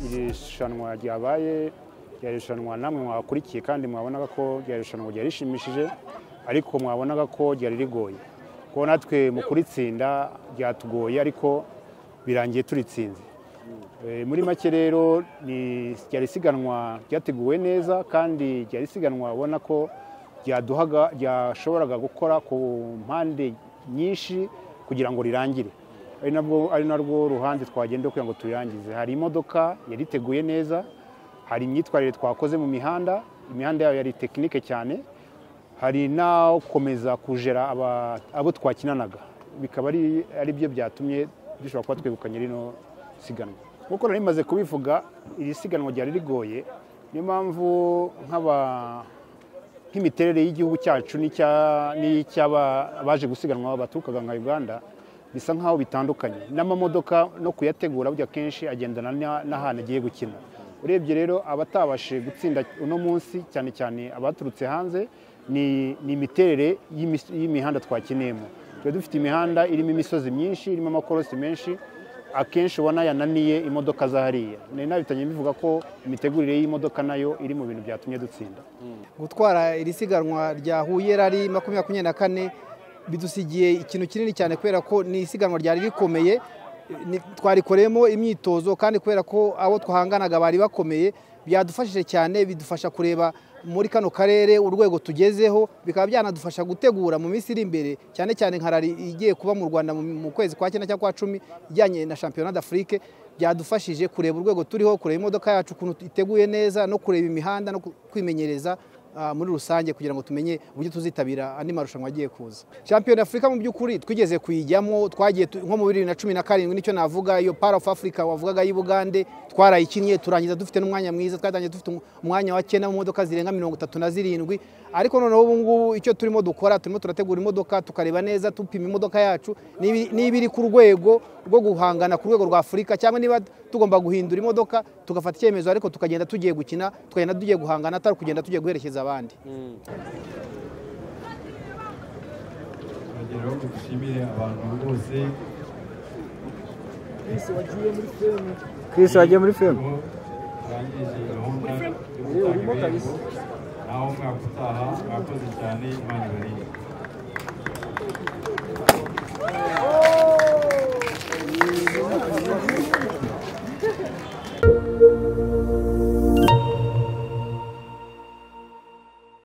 iri rushanwa ryabaye ryari irushanwa namwe mwakurikiye kandi mwabonaga ko ryari irushanwa ryari rishimishije ariko mwabonaga ko ryari rigoye kuko natwe mu kuritsinda ryatugoye ariko birangiye turitsinze muri make rero ryari isiganwa ryateguwe neza kandi ryari isiganwa ubona ko ryaduhaga ryashoboraga gukora ku mpande nyinshi kugira ngo rirangire ari nabwo ari narwo ruhande twagenda kugira ngo turangize hari imodoka yariteguye neza hari imyitwarire twakoze mu mihanda imihanda yayo yari tekinike cyane hari n'akomeza kujera abo twakinanaga bikaba ari byo byatuma dushobora kuba twegukanye rino siganwa nk'uko nari rimaze kubivuga iri siganwa ryari rigoye niyo mpamvu nk'imiterere y'igihugu cyacu n'iy'abaje gusiganwa baturukaga nka uganda bisa nk'aho bitandukanye n'amamodoka no kuyategura burya kenshi agendana n'ahantu agiye gukina urebye rero abatabashije gutsinda uno munsi cyane cyane abaturutse hanze ni imiterere y'imihanda twakiniyemo tuba dufite imihanda irimo imisozi myinshi irimo amakorosi menshi akenshi ubona yananiye imodoka zahariye nari nabitangiye bivuga ko imitegurire y'imodoka nayo iri mu bintu byatumye dutsinda gutwara iri siganwa rya huye rari makumyabiri makumyabiri na kane bidusigiye ikintu kinini cyane kubera ko ni isiganwa ryari rikomeye twarikoreyemo imyitozo kandi kubera ko abo twahanganaga bari bakomeye byadufashije cyane bidufasha kureba muri kano karere urwego tugezeho bikaba byanadufasha gutegura mu minsi iri imbere cyane cyane nka rari igiye kuba mu rwanda mu kwezi kwa cyenda cyangwa kwa cumi ijyanye na shampiyona d'afurike byadufashije kureba urwego turiho kureba imodoka yacu ukuntu iteguye neza no kureba imihanda no kwimenyereza muri rusange kugira ngo tumenye uburyo tuzitabira andi marushanwa agiye kuza shampiyona afurika mu by'ukuri twigeze kuyijyamo twagiye nko mu bibiri na cumi na karindwi nicyo navuga iyo para of africa wavugaga y'ubugande twarayikinnye turangiza dufite n'umwanya mwiza twatangiye dufite umwanya wa cyenda mu modoka zirenga mirongo itatu na zirindwi ariko noneho ubu ngubu icyo turimo dukora turimo turategura imodoka tukareba neza tupima imodoka yacu niba iri ku rwego rwo guhangana ku rwego rwa afurika cyangwa niba tugomba guhindura imodoka tugafata icyemezo ariko tukagenda tugiye gukina tukagenda tugiye guhangana atari kugenda tugiye guherekeza abandi urugero dushimire abantu bose Chris wagiye muri femu barangije gahunda yo gutanga ibihembo naho umwaka utaha mwakoze cyane imana ibarinde